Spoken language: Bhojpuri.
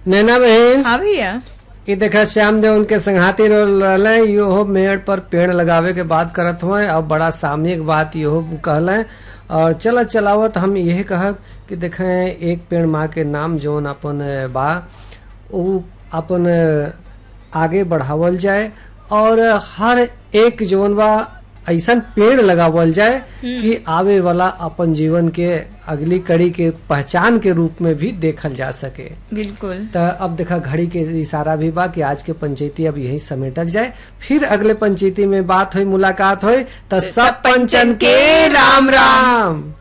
नैना बहन हाँ भैया कि देखा श्याम देव उनके संघाती रहले यो मेड़ पर पेड़ लगावे के बात करत हुए और बड़ा सामयिक बात यो कहले और चल चलावत हम यही कहब कि देखे एक पेड़ माँ के नाम जौन अपन बा उ अपन आगे बढ़ावल जाए और हर एक जौन बा ऐसन पेड़ लगावल जाए कि आवे वाला अपन जीवन के अगली कड़ी के पहचान के रूप में भी देखल जा सके बिल्कुल तो अब देखा घड़ी के इशारा भी बा कि आज के पंचायती अब यही समेटल जाए फिर अगले पंचायती में बात हुई मुलाकात हुई तो सब पंचन के राम राम